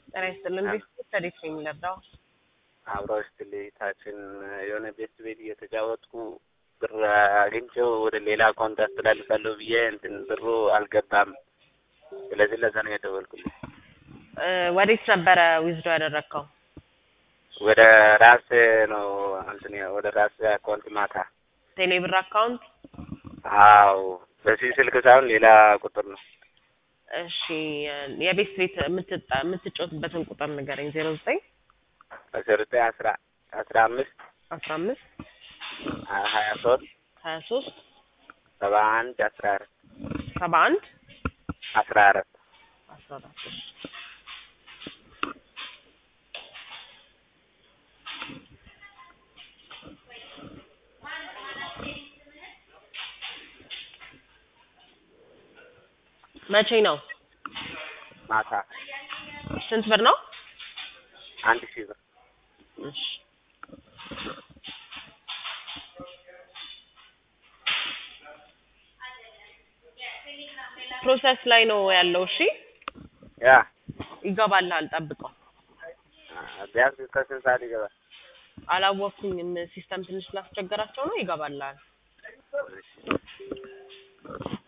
ጤና ይስጥልን። ቤት ተዴት ነው የሚለርዳው አብረው ስትልኝ ታችን የሆነ ቤት ቤት እየተጫወትኩ ብር አግኝቼው ወደ ሌላ አካውንት አስተላልፋለሁ ብዬ እንትን ብሩ አልገባም። ስለዚህ ለዛ ነው የደወልኩልኝ። ወዴት ነበረ ዊዝዶ ያደረግከው? ወደ ራስ ነው እንትን ወደ ራስ አካውንት ማታ። ቴሌብር አካውንት? አዎ በዚህ ስልክ ሳይሆን ሌላ ቁጥር ነው። እሺ የቤት ቤት የምትጣ- የምትጫወትበትን ቁጥር ንገረኝ። ዜሮ ዘጠኝ አስራ ዘጠኝ አስራ አስራ አምስት አስራ አምስት ሀያ ሶስት ሀያ ሶስት ሰባ አንድ አስራ አራት ሰባ አንድ አስራ አራት አስራ አራት መቼ ነው? ማታ ስንት ብር ነው? አንድ ሺህ ብር እሺ ፕሮሰስ ላይ ነው ያለው። እሺ ያ ይገባልሃል፣ ጠብቀው። ቢያንስ ከስንት ሰዓት ይገባል? አላወቅኩኝም። ሲስተም ትንሽ ስላስቸገራቸው ነው። ይገባልሃል።